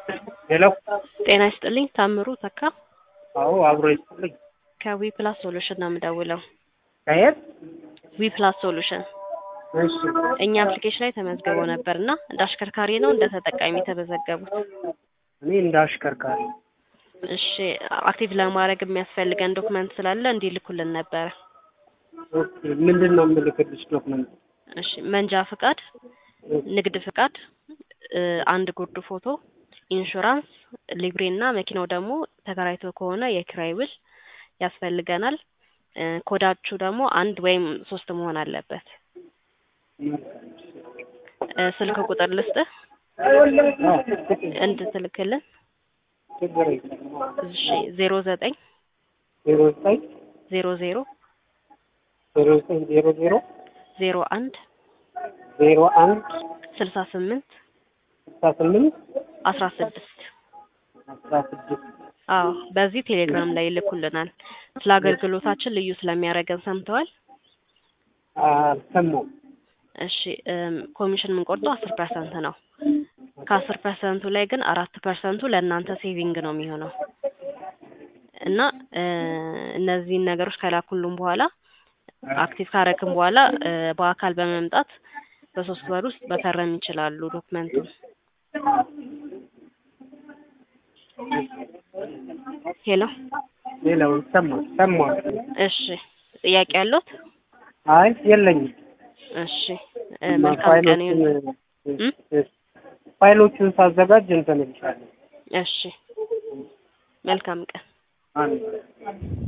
ሄሎ ጤና ይስጥልኝ ታምሩ ተካ አዎ አብሮ ይስጥልኝ ከዊ ፕላስ ሶሉሽን ነው የምደውለው ከየት ዊ ፕላስ ሶሉሽን እሺ እኛ አፕሊኬሽን ላይ ተመዝግበው ነበር እና እንደ አሽከርካሪ ነው እንደ ተጠቃሚ የተመዘገቡት እኔ እንደ አሽከርካሪ እሺ አክቲቭ ለማድረግ የሚያስፈልገን ዶክመንት ስላለ እንዲልኩልን ነበረ ኦኬ ምንድን ነው የምልክልሽ ዶክመንት እሺ መንጃ ፍቃድ ንግድ ፍቃድ እ አንድ ጉርድ ፎቶ ኢንሹራንስ ሊብሬ እና መኪናው ደግሞ ተከራይቶ ከሆነ የኪራይ ውል ያስፈልገናል እ ኮዳችሁ ደግሞ አንድ ወይም ሶስት መሆን አለበት እ ስልክ ቁጥር ልስጥህ እንድትልክልን ችግር የለም እሺ ዜሮ ዘጠኝ ዜሮ ዘጠኝ ዜሮ ዜሮ ዜሮ ዘጠኝ ዜሮ ዜሮ ዜሮ አንድ ዜሮ አንድ ስልሳ ስምንት ስልሳ ስምንት አስራ ስድስት አስራ ስድስት አዎ በዚህ ቴሌግራም ላይ ይልኩልናል ስለ አገልግሎታችን ልዩ ስለሚያደርገን ሰምተዋል አልሰማሁም እሺ እም ኮሚሽን የምንቆርጠው አስር ፐርሰንት ነው ከአስር ፐርሰንቱ ላይ ግን አራት ፐርሰንቱ ለእናንተ ሴቪንግ ነው የሚሆነው እና እ እነዚህን ነገሮች ከላኩልን በኋላ አክቲቭ ካረግን በኋላ እ በአካል በመምጣት በሶስት ወር ውስጥ መፈረም ይችላሉ ዶክመንቱን ሄሎ ሌላው ይሰማል ሰማል እሺ ጥያቄ ያለዎት አይ የለኝም እሺ እ መልካም ቀን ይሁን ፋይሎቹን ፋይሎቹን ሳዘጋጅ እንትን እልሻለሁ እሺ መልካም ቀን አንድ